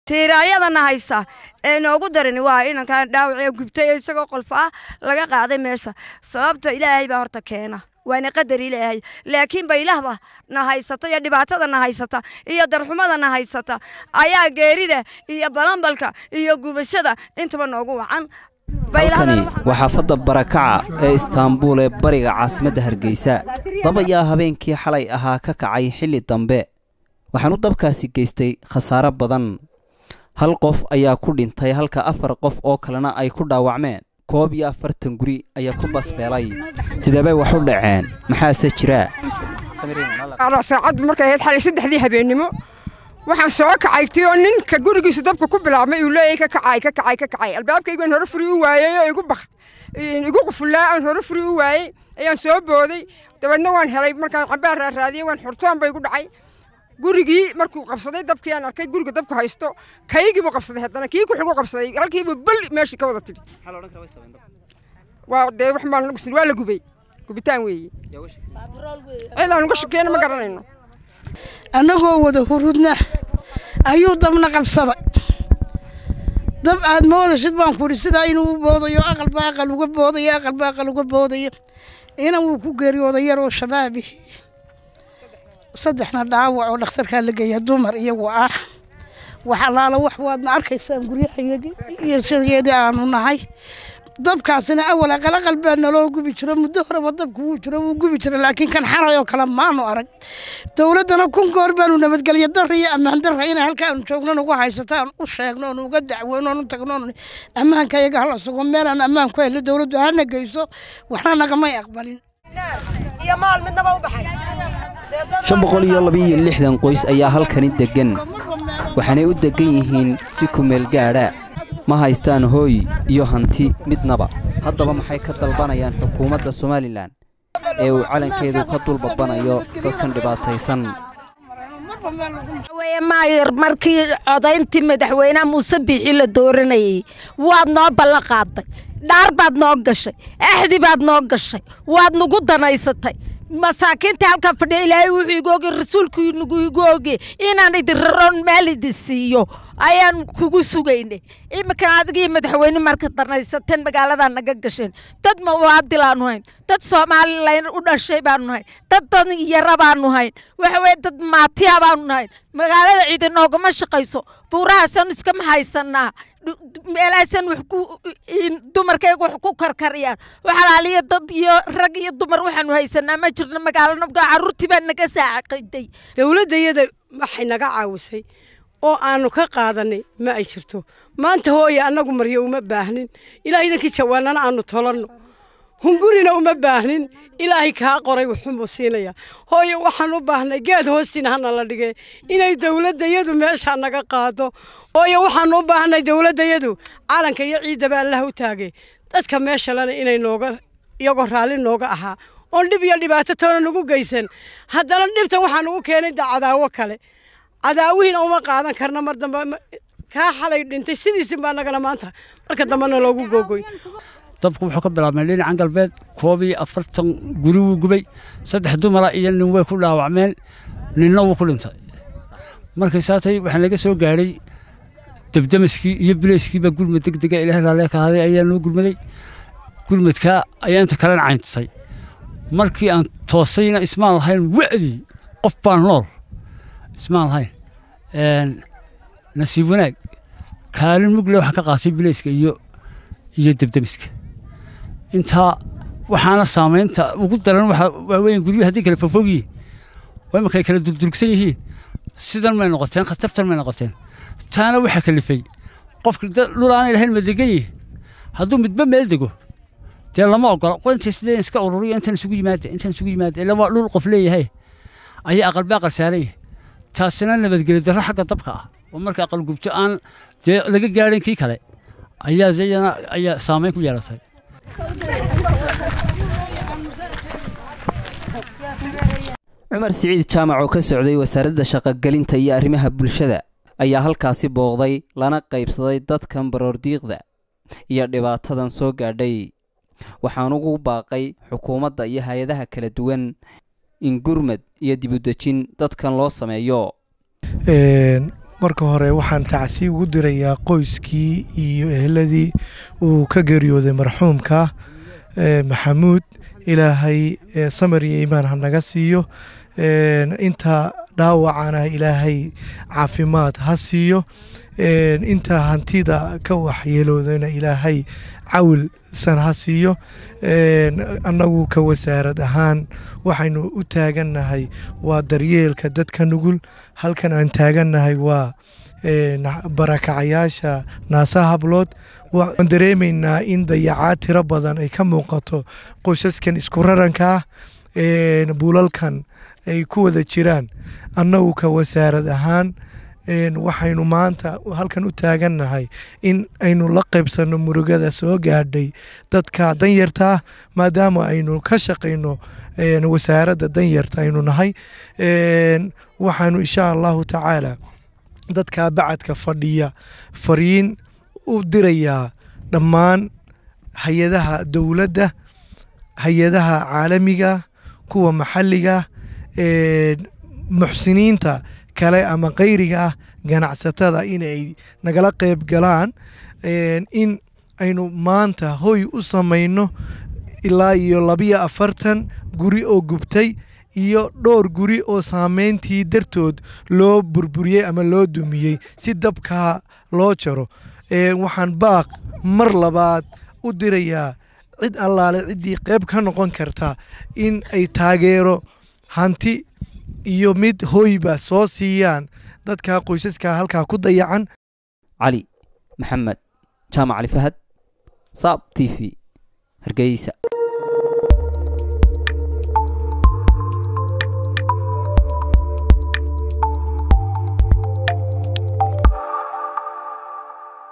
tiiraayadana haysa ee noogu darin waa inankan dhaawacee gubtay ee isagoo qolfa ah laga qaaday meesha sababta ilaahay baa horta keena waana qadar ilaahay laakiin baylahda na haysata iyo dhibaatada na haysata iyo darxumada na haysata ayaa geerida iyo balambalka iyo gubashada intaba noogu wacan halkani waa xaafadda barakaca ee istaanbuul ee bariga caasimadda hargeysa dab ayaa habeenkii xalay ahaa ka kacay xilli dambe waxaanu dabkaasi geystay khasaare badan hal qof ayaa ku dhintay halka afar qof oo kalena ay ku dhaawacmeen koob iyo afartan guri ayaa ku basbeelay sideebay wax u dhaceen maxaase jira saacaddu markay ahayd xalay saddexdii habeennimo waxaan soo kacaytay oo ninka gurigiisu dabka ku bilaabmay uu leeyahay ka kacay ka kacay ka kacay albaabkaygaan hore furi u waayey oo igu baq igu qufullaa aan hore furi u waayey ayaan soo booday dabeedna waan helay markaan cambaar raaraadiyey waan xurtoon bay igu dhacay gurigii markuu qabsaday dabkii aan arkay guriga dabku haysto kaygii buu qabsaday haddana kii ku xigu qabsaday halkiibuu bal meeshii ka wada tidhi waa dee wax baan lagu waa la gubay gubitaan weeye cid aan uga shakeena ma garanayno annagoo wada hurudna ayuu dabna qabsaday dab aad moodashid baan ku idhi sidaa inuu u boodayo aqalba aqal uga boodayo aqalba aqal uga boodayo inan wuu ku geeriyooday yaroo shabaabi saddexna dhaawac oo dhakhtarkaa la geeya dumar iyagu ah wax allaala wax waadna arkaysaan guryahayagii iyo sideedii aanu nahay dabkaasina awal aqal aqal baa naloo gubi jiro muddo horeba dabku wuu jiro wuu gubi jira laakiin kan xalay oo kale maanu arag dowladdana kun goor baanu nabadgelyo darra iyo ammaan darra inay halkaanu joogno nugu haysataan u sheegno oonu uga dacweyno oonu tagno oonu ammaanka iyaga hala sugo meelaan ammaan ku helno dowladdu hana geyso waxna nagamay aqbalin shan boqol iyo labaiyo lixdan qoys ayaa halkani deggan waxaanay u deggan yihiin si kumeel gaadha ma haystaan hooy iyo hanti midnaba haddaba maxay ka dalbanayaan xukuumadda somalilan ee uu calankeedu ka dulbabanayo dadkan dhibaataysan maayar markii codayntii madaxweynaha muuse biixi la dooranayay waad noo ballan qaaday dhaar baad noo gashay axdi baad noo gashay waad nagu danaysatay masaakiinta halkaa fadhiya ilaahay wuxuu igu ogey rasuulku nagu igu ogey inaan idin raroon meel idin siiyo ayaan kugu sugaynay iminkana adigii madaxweyne marka danaysateen magaaladaa naga gasheen dad mawaadilaanu hayn dad somalilan u dhashay baanu hayn dad dan yara baanu hayn waxa weye dad maatiya baanu nahayn magaalada ciidi noogama shaqayso buurahaasanu iskama haysanaa meelahaasan wax ku dumarkayga wax ku karkariyaan waxalaaliya dad iyo rag iyo dumar waxaanu haysanaa ma jirno magaalana carruurtii baa naga saacaqiday dowladda iyada waxay naga caawisay oo aanu ka qaadanay ma ay jirto maanta hooye annagu maryo uma baahnin ilaa idankii jawaanana aanu tolanno hungurina uma baahnin ilaahay kaa qoray wuxuunbuu siinaya hooye waxaan u baahnay geed hoostiina hana la dhigee inay dowladdayadu meeshaa naga qaado hooye waxaan u baahnay dowladdayadu calanka iyo ciiddaba allah u taagay dadka meeshalena inay nooga iyagoo raalli nooga ahaa oon dhib iyo dhibaato toona nagu geysan haddana dhibtan waxaa nagu keenay da cadaawo kale cadaawihiina uma qaadan karna mar dambe kaa xalay dhintay sidiisin baa nagana maanta marka dambena loogu googoy dabku wuxuu ka bilaabmay dhinacan galbeed koob iyo afartan guri wuu gubay saddex dumara iyo nin way ku dhaawacmeen ninna wuu ku dhintay markay saatay waxaa naga soo gaadhay debdemiskii iyo bileyskiiba gurmad deg dega ilaah raalee ka haday ayaa noo gurmaday gurmadkaa ayaa inta kalena cayntisay markii aan toosayna ismaan lahayn wa'dii qof baan nool ismaan lahayn nasiib wanaag kaalin mugle waxaa ka qaatay bileyska iyo iyo debdemiska intaa waxaana saamaynta ugu daran waa weyn guryo haddii kale fogfog yihiin oo imankay kala durdurgsan yihiin sidan may noqoteen khatartan may noqoteen taana waxaa kalifay qofka dhul aanay lahayn ma degan yihi hadduu midba meel dego dee lama ogola qointa sidee iska ururiyo intan isugu yimaada intan isugu yimaada ila waa dhul qof leeyahay ayaa aqalba aqal saaran yahay taasina nabadgelyo darro xagga dabka ah oo marka aqal gubto aan dee laga gaadhin kii kale ayaa iyana ayaa saamayn ku yeelatay cumar siciid jaamac oo ka socday wasaaradda shaqogelinta iyo arrimaha bulshada ayaa halkaasi booqday lana qaybsaday dadkan baroordiiqda iyo dhibaatadan soo gaadhay waxaan ugu baaqay xukuumadda iyo hay-adaha kala duwan in gurmad iyo dibudejin dadkan loo sameeyo marka hore waxaan tacsi ugu dirayaa qoyskii iyo ehladii uu ka geeriyooday marxuumka maxamuud ilaahay samar iyo iimaan ha naga siiyo inta dhaawacana ilaahay caafimaad ha siiyo inta hantida ka waxyeeloodana ilaahay cawilsan ha siiyo annagu ka wasaarad ahaan waxaynu u taagannahay waa daryeelka dadka nugul halkan aan taagannahay waa barakacayaasha naasa hablood waan dareemaynaa in dayacaad tiro badan ay ka muuqato qoysaskan isku raranka ah buulalkan ay ku wada jiraan annagu ka wasaarad ahaan waxaynu maanta halkan u taagannahay in aynu la qaybsanno murugada soo gaadhay dadka danyarta maadaama aynu ka shaqayno wasaaradda danyarta aynu nahay waxaanu insha allahu tacaala dadka bacadka fadhiya fariin u dirayaa dhammaan hay-adaha dowladda hay-adaha caalamiga kuwa maxalliga muxsiniinta kale ama kayriga ah ganacsatada inay nagala qayb galaan in aynu maanta hoy u samayno ilaa iyo labiyo afartan guri oo gubtay iyo dhowr guri oo saameyntii dartood loo burburiyey ama loo dumiyey si dabkaa loo jaro waxaan baaq mar labaad u dirayaa cid allaale ciddii qayb ka noqon karta in ay taageero hanti iyo mid hoyba soo siiyaan dadka qoysaska halkaa ku dayacan cali maxamed jaamac cali fahad saab t v hargeysa